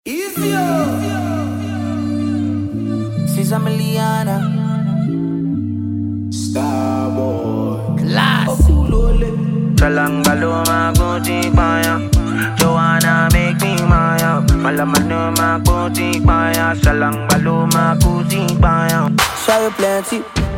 Cesar Liana. Starboy. Class. Salangbaloma kuti paya Joanna make me maya Malamanoma kuti paya Salangbaloma kuti paya Show you plenty.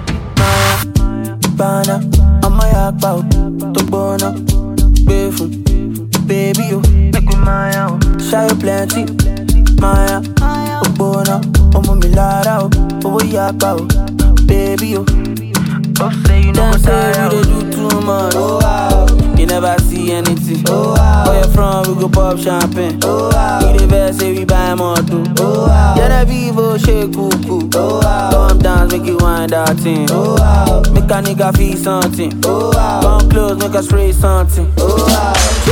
Maya. Bana. I'm a yak bout. To bono. Befu. Baby, you. Make me maya Show you plenty. Maya. Ogbona. Omo mi lara o. Owo yaka o. Baby, you. Oh say you know Them what say I we am dey do too much. Oh, wow. You never see anything. Oh, wow. Where you from? We go pop champagne. Oh, wow. We dey vex say we buy motor. Oh, wow. Yeah, that Vivo shake cuckoo. Oh, wow. Come dance, make you wind that thing. Oh, wow. Make a nigga feel something. Oh, wow. Come close, make us spray something. Oh, wow.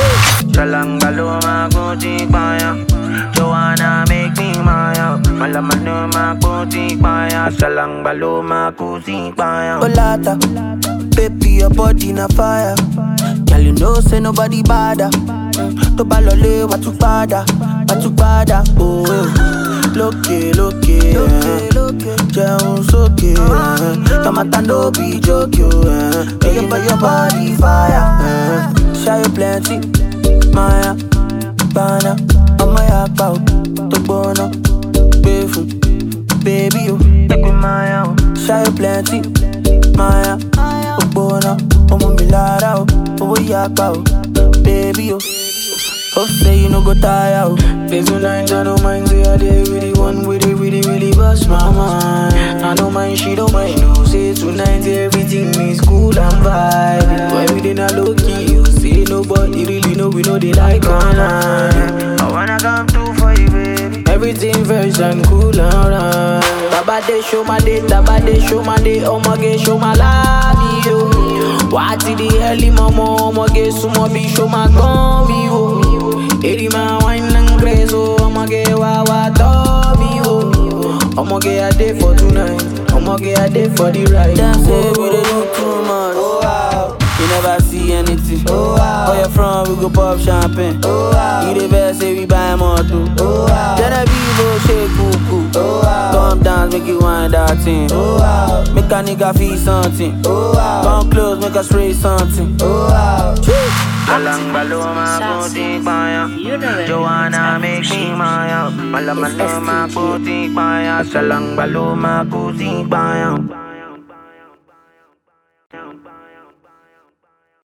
Salangbaloma kuti paya Joanna make me maya Malamanoma kuti paya Salangbaloma kuti paya Olata, baby, your body na fire. Girl, you know say nobody bother. Mm, To balole watu pada, watu pada. Oh, eh. lókè lókè, eh. jẹun sókè. eh. Tomata no be joke, yo. eh. Make you put your body fire. eh. Show you plenty, Maya, Bana. Ọmọ ya pa o, tó gbóná, gbé fún, baby o. Make me maya Show you plenty, Maya. Ogbona, ọmọ mi lára o, owó yapa o, baby o. Hope say you no go tire o. Days and nights, I don't mind. Say I did really one with it, really, really bust my mind. I don't mind, she don't mind. No, say tonight everything is cool and vibe. But every day I low key, you say nobody really know we know they like online. I wanna come through for you baby Everything fresh and cool and right. Baba they show my day, Baba they show my day, oh my God, show my love, yo. Why till the early mama, oh my God, so my be show my gun, yo. Eri my wine and grace, oh my God, wow, wow, me, oh. Oh my God, I did for tonight, oh my God, I did for the ride. Them say we dey do too much. Oh, wow. You never see anything. Oh, wow. Where you from? We go pop champagne. Oh, wow. You dey vex say we buy motor. Oh, wow. Genevieve go shake cuckoo. Oh, wow. Come dance, make you wind that thing. Oh, wow. Make a nigga feel something. Oh, wow. Come close, make us spray something. Oh, wow. Salangbaloma kuti paya Joanna make me maya Malamanoma kuti paya Salangbaloma kuti paya